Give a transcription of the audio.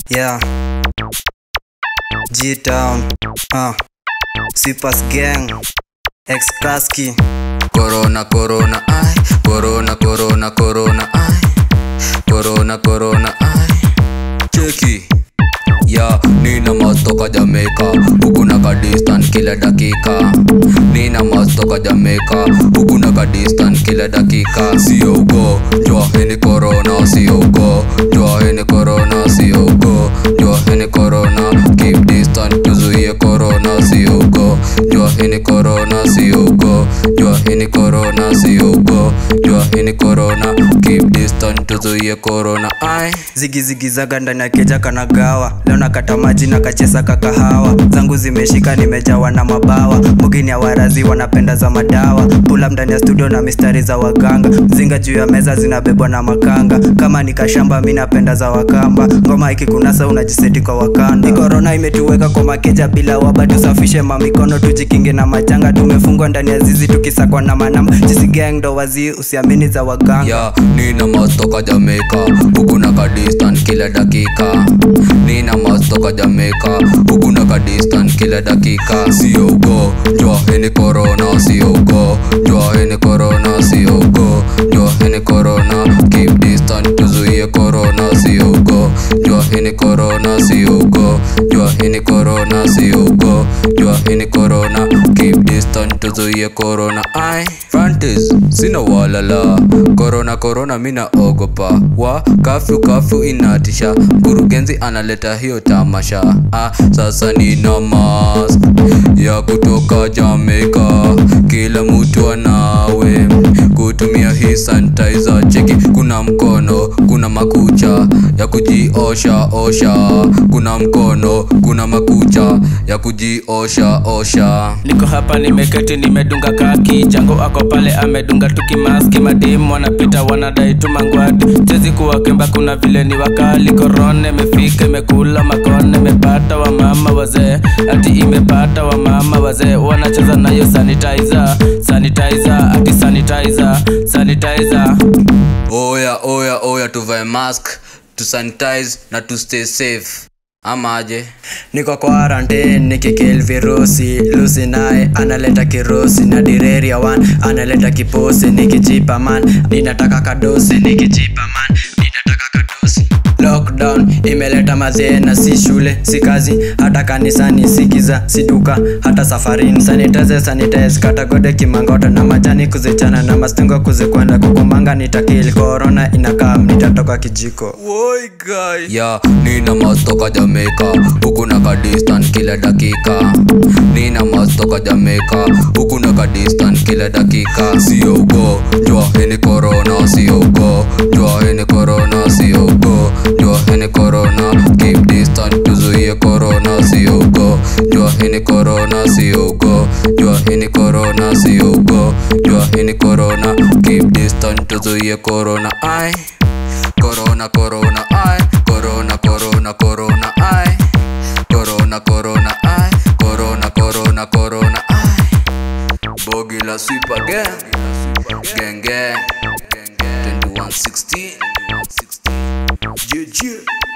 Yeah. G Town. Uh. Sweepers Gang. Ex Kraski. Corona, corona, ay. Corona, corona, corona, ay. Corona, corona, ay. Cheki. Ya, nina mas toka Jamaica huku na kadistan kila dakika nina mas toka Jamaica huku na kadistan kila dakika sio ugo jua hini corona sio ugo jua hini corona sio ugo jua hini corona keep distance tuzuie corona sio ugo jua hini corona sio ugo jua hini corona sio ugo jua hini corona keep distance tuzuie corona ai zigizigizaga ndani ya keja kanagawa leo nakata maji na kachesa kakahawa zangu zimeshika nimejawa na mabawa mugini ya warazi wanapenda za madawa pula ndani ya studio na mistari za waganga zinga juu ya meza zinabebwa na makanga kama nikashamba mi napenda za wakamba ngoma ikikunasa unajiseti kwa wakanda Hii korona imetuweka kwa makeja bila waba tusafishe mamikono tujikinge na majanga tumefungwa ndani ya zizi tukisakwa na manamba jisi gang ndo wazii usiamini za waganga ya nina mas toka Jamaica huku na kadistan kila dakika nina mas toka Jamaica huku na kadistan kila dakika sio ugo jua hini corona sio ugo jua hini corona sio ugo jua hini corona keep distance tuzuie corona sio ugo jua hini corona sio ugo jua hini corona sio ugo jua hini corona keep distance tuzuie corona ai Frantis sina walala corona corona mina ogopa wa kafyu kafyu inatisha mkurugenzi analeta hiyo tamasha ah, sasa nina mask ya kutoka Jamaica kila mtu anawe kutumia hii sanitizer cheki kuna mkono kuna makucha ya kujiosha osha kuna mkono kuna makucha ya kujiosha osha niko hapa nimeketi nimedunga kaki jango ako pale amedunga tukimaski madimu wanapita wanadai tu mangwati chezi kuwakemba kuna vile ni wakali korona imefika imekula makone imepata wamama wazee ati imepata wamama wazee wanacheza nayo sanitizer sanitizer ati sanitizer sanitizer oya oya oya tuvae mask tusanitize na tustay safe ama aje niko quarantine nikikil virusi lusi naye analeta kirusi na direria one analeta kiposi nikijipa man ninataka kadosi nikijipa man ninataka kadosi lockdown imeleta mazena si shule si kazi hata kanisani si giza si duka hata safarini sanitize sanitize katagode kimangota na majani kuzichana na mastingo kuzikwenda kukumanga nitakil corona inakaa nitatoka kijiko Woi guy. ya nina mas toka Jamaica huku na kadistan kila dakika nina mas toka Jamaica huku na kadistan kila dakika sio ugo jua hini corona sio ugo jua hini corona sio ugo jua hini corona keep distance tuzuie corona sio ugo jua hini corona sio ugo jua hini corona sio ugo jua hini corona keep distance tuzuie corona ai corona corona ai corona corona corona ai corona corona ai corona corona corona ai bogi la sweeper gang gang gang 2116 yeah, yeah.